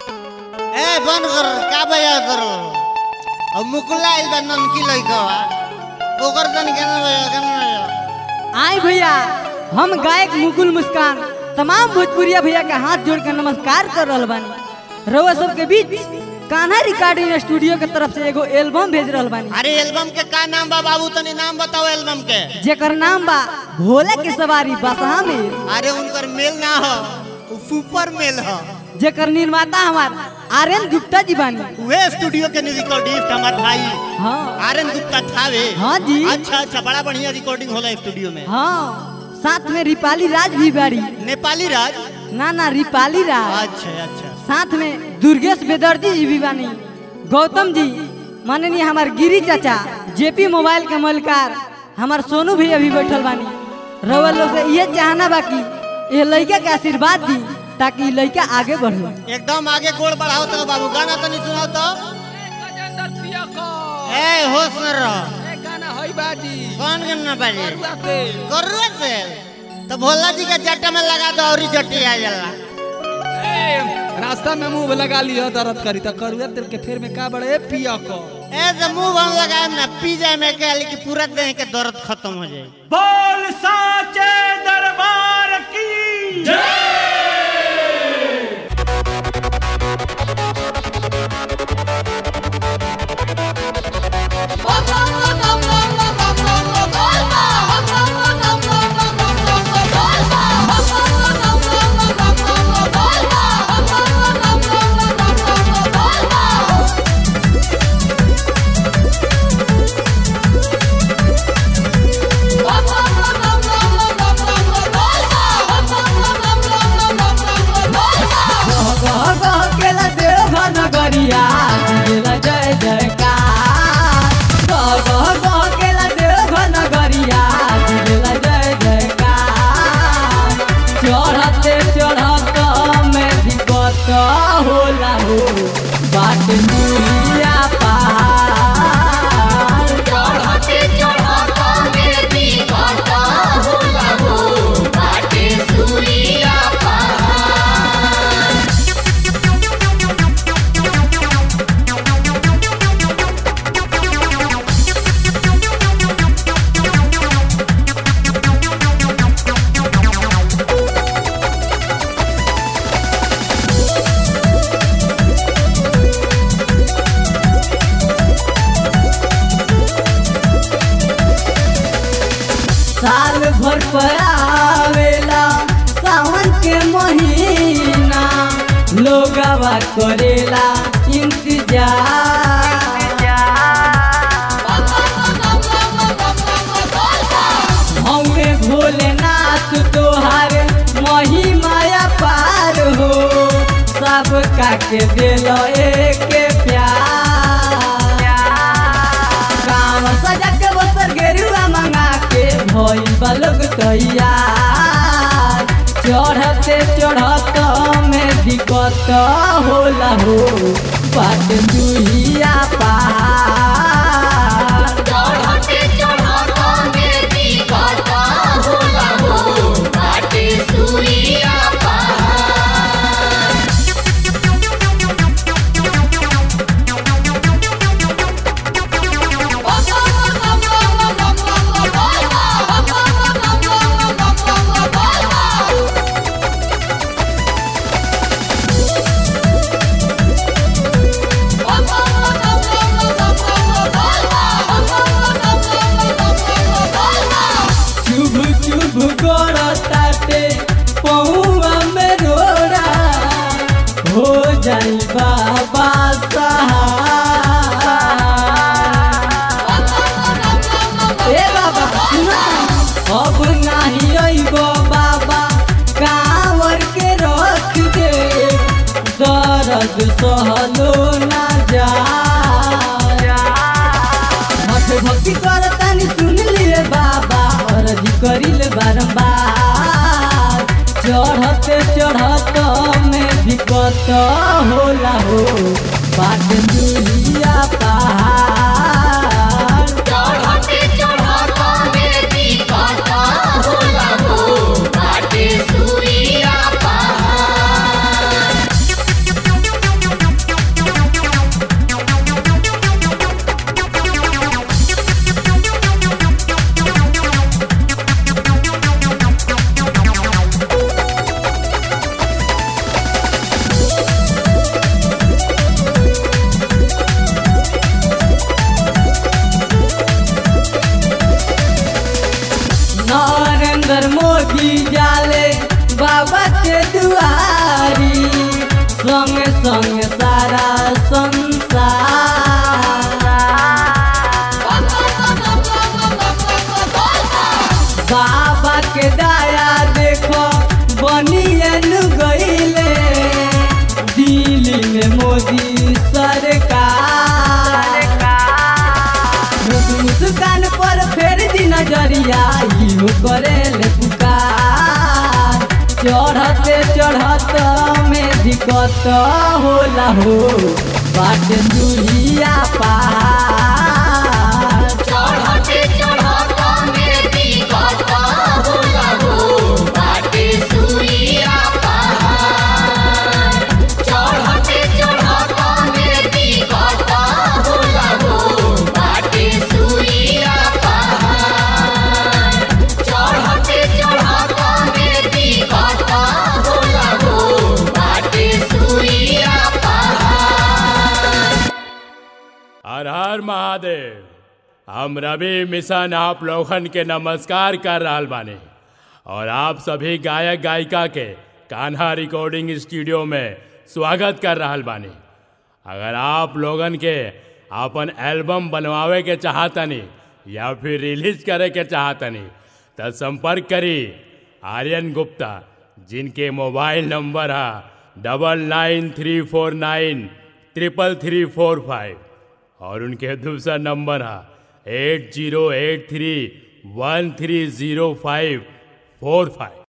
ए बंद कर का बजा कर अब मुकुला आइल बा ननकी लइका ओकर तन केना बजा केना बजा आए भैया हम गायक मुकुल मुस्कान तमाम भोजपुरिया भैया के हाथ जोड़ के नमस्कार कर रहल बानी रउआ सबके बीच कान्हा रिकॉर्डिंग स्टूडियो के तरफ से एगो एल्बम भेज रहल बानी अरे एल्बम के का नाम बा बाबू तनी नाम बताओ एल्बम के जेकर नाम बा भोले के सवारी बसहा में अरे उनकर मेल ना हो उ सुपर मेल हो जेकर निर्माता हमार आर एन गुप्ता जी बानी वे स्टूडियो के रिकॉर्डिस्ट हमार भाई हाँ आर एन गुप्ता थावे हाँ जी। अच्छा अच्छा बड़ा बढ़िया रिकॉर्डिंग होला स्टूडियो में हाँ साथ में रिपाली राज भी बाड़ी नेपाली राज ना ना रिपाली राज अच्छा अच्छा साथ में दुर्गेश बेदर्जी जी भी बानी गौतम जी माननीय हमार गिरी चाचा जेपी मोबाइल के मलकार हमार सोनू भी अभी बैठल बानी रउआ लोग से ये चाहना बा कि ये लड़का के आशीर्वाद दी ताकि ई लड़का आगे बढ़े एकदम आगे गोड़ बढ़ाओ तो बाबू गाना तनी सुनाओ तो गजेंद्र प्रिया को ए होश में रह ए गाना होई बाजी कौन गाना बाजी करुआ तेल करुआ तेल तो भोला जी के जट्टा में लगा दो और ही जट्टी आ जाला ए, रास्ता में मुंह लगा लियो दर्द करी तो करुआ तेल के फेर में का बड़े ए पिया को ए तो मुंह बंद लगाए ना पी जाए में के कि पूरा देह के दर्द खत्म हो जाए बोल साचे दरबार की नगरिया जय जयकार नगरिया जय जयकार चढ़ते चढ़त में दिक्कत होला हो बाट मुरिया पहाड़ साल भर पर आवेला सावन के महीना लोगवा करेला इंतजार हमें भोलेनाथ तोहार महिमाया पार हो सब काके दिल एक प्यार काम सजा के बसर गेरुआ मंगा के भई बलग तैयार चढ़ते चढ़त में दिक्कत होला हो बात दुहिया पहाड़ चुभ चुभ गोड़ताटे पहुआ में रोड़ा हो जाई बाबा सहाय। ए बाबा सुना अब नाही अइबो बाबा कांवर के रख दे दर्द सहलो ना जा मठ भक्ति करतानी सुन लिए बाबा अरजी करिले बारंबार चढ़ते चढ़त में दिक्कत होला हो बाट दुलिया पहाड़ सूर्या पहाड़ संग संग सारा संसार बाबा के दया देखो बनियन गईले दिल्ली में मोदी सरकार मुस्कान पर फेर दी नजरिया इहो करेले पुकार चढ़ते चढ़त में दिक्कत होला हो बाट दुनिया पहाड़ चढ़ते चढ़त में दिक्कत होला हो बाटे सुइया पहाड़ चढ़ते चढ़त में दिक्कत होला हो बाटे सुइया पहाड़ चढ़ते चढ़त में दिक्कत होला हो बाटे सुइया पहाड़ हर हर महादेव हम रवि मिशन आप लोगन के नमस्कार कर रहल बानी और आप सभी गायक गायिका के कान्हा रिकॉर्डिंग स्टूडियो में स्वागत कर रहल बानी अगर आप लोगन के अपन एल्बम बनवावे के चाहतनी या फिर रिलीज करे के चाहतनी तो संपर्क करी आर्यन गुप्ता जिनके मोबाइल नंबर है double nine three four nine triple three four five और उनके दूसरा नंबर है eight zero eight three one three zero five four five